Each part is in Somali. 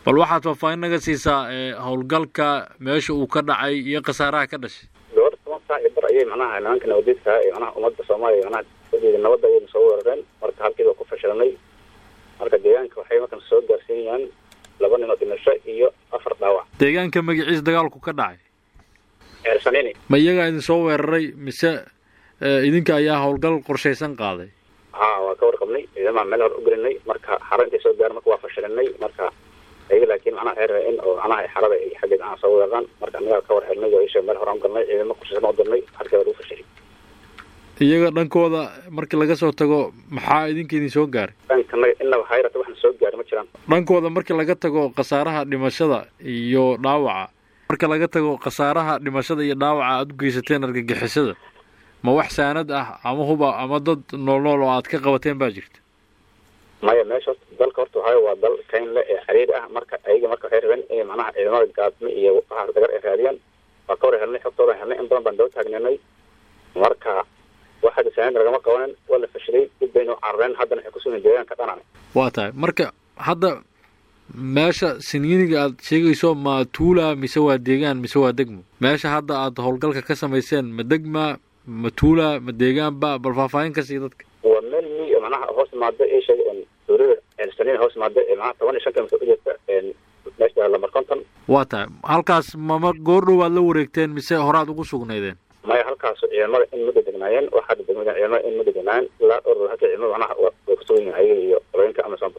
bal waxaad faahfaahin naga siisaa howlgalka meesha uu ka dhacay iyo khasaaraha ka dhashay dhowr toban saac iyo bar ayay macnaha nimanka nabadiidka ee macnaha ummadda soomaaliya macnaha wadeeda nabadda ayayna soo weerareen marka halkii baa ku fashilanay marka deegaanka waxay markan soo gaarsiinayaan laba nin oo dhimasho iyo afar dhaawac deegaanka magaciisa dagaalku ka dhacay eersanini ma iyagaa idin soo weeraray mise idinka ayaa howlgal qorshaysan qaaday ha waa ka warqabnay ciidamaha meel hore u gelinay marka xaro intay soo gaaran marka waa fashilinay marka ayaga laakiin macnaha waxay rabeen in oo macnaha xarada ay xaggeed aan soo weeraraan marka annagaa ka war helnay oo isha meel hore aan galnay ciidamo qorshaysan u dirnay halkii waa lagu fashilay iyaga dhankooda markii laga soo tago maxaa idinka idin soo gaaray dhankanaga inaba hayrata waxna soo gaari ma jiraan dhankooda markii laga tago khasaaraha dhimashada iyo dhaawaca marka laga tago khasaaraha dhimashada iyo dhaawaca aada u geysateen argagixisada ma wax saanad ah ama huba ama dad nool nool oo aad ka qabateen baa jirta maya meesha horta dalka horta waxaa waa dal kaynle ee xiriir ah marka ayaga marka waxay rabeen inay macnaha ciidamada gaadmi iyo waxaas dagar ay raadiyaan waa ka war helnay xogtooda helnay in badan baan daba taagninay marka wax hadda saanad lagama qabanin waa la fashilay dib baynu carareen haddana waxay kusugan deegaanka dhanane waa tahay marka hadda meesha sinyiiniga aad sheegayso ma tuula mise waa deegaan mise waa degmo meesha hadda aad howlgalka ka samayseen ma degma ma tuula ma deegaanba bal faahfaahin ka sii dadka waa meel mi macnaha hoos imaada ee sheega dowlada ceelsanin hoos imaada ee macnaha toban iyo shan kilomitr u jirta meesha lamar konton waa tahay halkaas mama goor dhow aad la wareegteen mise horaad ugu sugnaydeen maya halkaas ciidamada in mudda degnaayeen wax hadda degmada ciidamada in mudda degnaayeen ilaa dhowr halka ciidamada macnaha way kusugan yihiin ayaga iyo qolooyinka amazonba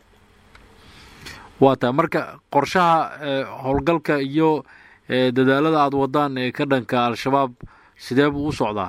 waa tahay marka qorshaha howlgalka iyo dadaalada aada wadaan ee ka dhanka al-shabaab sidee buu u socdaa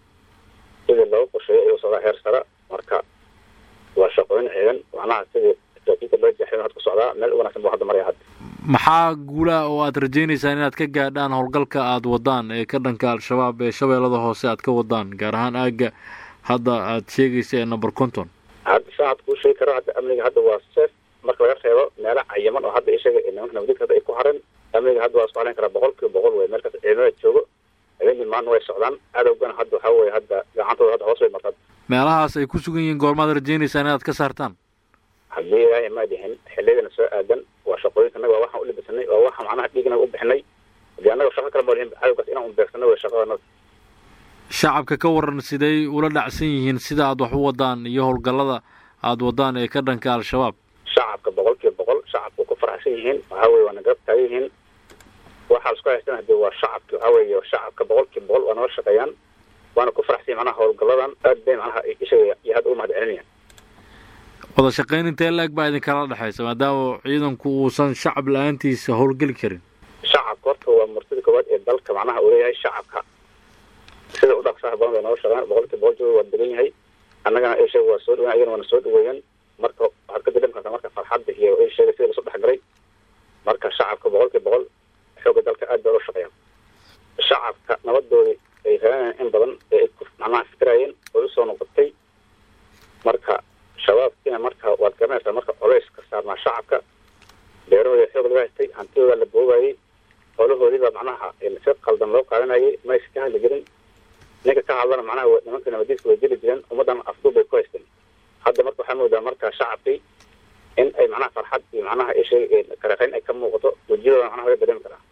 sidii looga qorsheeyay ayuu socdaa heer sare marka waa shaqooyin ciidan macnaha sidii saraakiilta loo jaxay had ku socdaa meel u wanaagsan buu hadda maraya hadda maxaa guulaha oo aad rajaynaysaan inaad ka gaadhaan howlgalka aada wadaan ee ka dhanka al-shabaab ee shabeellada hoose aad ka wadaan gaar ahaan aagga hadda aad sheegaysa ee number conton hadda saa had kuu sheegi karo hadda amniga hadda waa sef marka laga reebo meelo cayaman oo hadda ishaga nimanka nabadidka hadda ay ku hareen amniga hadda waa isku haleyn karaa boqol kiiba boqol wey meelkaas ciidamada joogo habeenkii maalin way socdaan adowgana hadda waxaa weye hadda gacantooda hadda hoos bay martaa meelahaas ay ku sugan yihiin goormaad rajaynaysaan inaad ka saartaan haddii ilaahay ma dhihin xiliyadana soo aadan waa shaqooyinka annaga waa waxaan u libisanay waa waxa macnaha dhiignaga u bixinay hadii annaga shaqo kale ma lihin cadowgaas inaan unbeegsano wey shaqadanada shacabka ka waran siday ula dhacsan yihiin sida aad wax u wadaan iyo howlgallada aada wadaan ee ka dhanka al-shabaab shacabka boqol kiiba boqol shacabka ku faraxsan yihiin waxaa weye waana garab taagan yihiin waxaa isku haystan hadii waa shacabki waxaa weeye shacabka boqol kiiba boqol waa nala shaqeeyaan waana ku faraxsan yihin manaha howlgalladan aad bay macnaha ishaga iyo hadda u mahad celinayaan wada shaqayn intee la-eg baa idinkala dhexaysa maadaama ciidanku uusan shacab la-aantiisa howlgeli karin shacabka horta waa martida koowaad ee dalka macnaha uu leeyahay shacabka sida u dhaqsaha badan bay nala shaqeeyaan boqol kiiba boqol jooga waa degan yahay annagana ishaga waa soo dhaweyan ayagana waana soo dhaweeyaan marka waxaad ka dareemi kartaa marka farxadda iyo ishaga sida lasoo dhexgalay marka shacabka boqol kiiba boqol xooga dalka aad bay ula shaqeeyaan shacabka nabadoodii ay raanayaan in badan ee ay ku macnaha fikirayeen oo usoo noqotay marka shabaabkiina marka waad garanaysaa marka colays ka saarnaa shacabka beerahooda xoog laga haystay hantidooda la boobayay holahoodiibaa macnaha si qaldan loo qaadanayay maysa ka hadli jirin ninka ka hadlana macnaha nimanka nabadiiska way dili jireen ummaddan afduub bay ku haysteen hadda marka waxaa moodaa marka shacabkii in ay macnaha farxad iyo macnaha ishay kareqayn ay ka muuqato wejiyadooda macnaha laga dareemi karaa